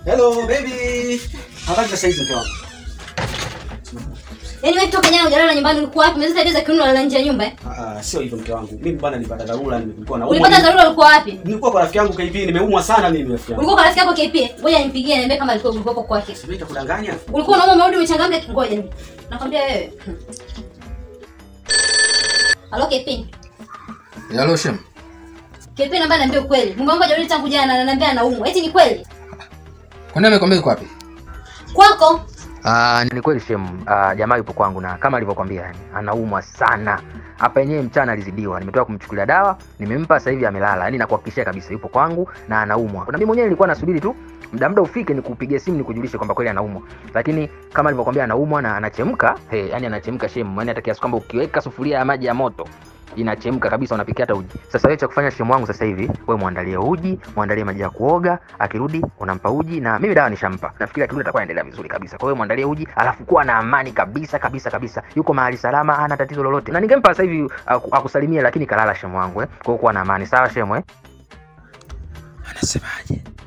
Hello baby. Habari za saizi mke wangu? Yaani wewe toka jana hujalala nyumbani ulikuwa wapi? Umezeta tabia za kiuno unalala nje ya nyumba eh? Ah, ah, sio hivyo mke wangu. Mimi bwana nilipata dharura nilikuwa na Ulipata dharura ulikuwa wapi? Nilikuwa kwa rafiki yangu KP nimeumwa sana mimi rafiki yangu. Ulikuwa kwa rafiki yako KP? Ngoja nimpigie niambie kama alikuwa ulikuwa kwake. Sasa nitakudanganya. Ulikuwa unauma umerudi umechangamka ngoja ni. Nakwambia wewe. Halo KP. Halo Shem. KP naomba niambie ukweli. Mume wangu hajarudi tangu jana na ananiambia anaumwa. Eti ni kweli? Kwani amekwambia yuko wapi? Kwako? Ah, ni kweli Shem, ah, jamaa yupo kwangu na kama alivyokwambia yani, anaumwa sana. Hapa yenyewe mchana alizidiwa, nimetoka kumchukulia dawa, nimempa sasa hivi amelala. Yaani nakuhakikishia kabisa yupo kwangu na anaumwa. Na mimi mwenyewe nilikuwa nasubiri tu muda muda ufike nikupigie simu nikujulishe kwamba kweli anaumwa. Lakini kama alivyokwambia anaumwa na anachemka, hey, yani anachemka Shem, yani hata kiasi kwamba ukiweka sufuria ya maji ya moto inachemka kabisa, unapikia hata uji. Sasa wewe cha kufanya shemu wangu sasa hivi, wewe muandalie uji, muandalie maji ya kuoga, akirudi unampa uji, na mimi dawa nishampa. Nafikiri akirudi atakuwa anaendelea vizuri kabisa. Kwa hiyo muandalie uji, alafu kuwa na amani kabisa kabisa kabisa, yuko mahali salama, hana tatizo lolote, na ningempa sasa hivi aku- akusalimie, lakini kalala shemu wangu eh. Kwa hiyo kuwa na amani, sawa shemu eh? Anasemaje?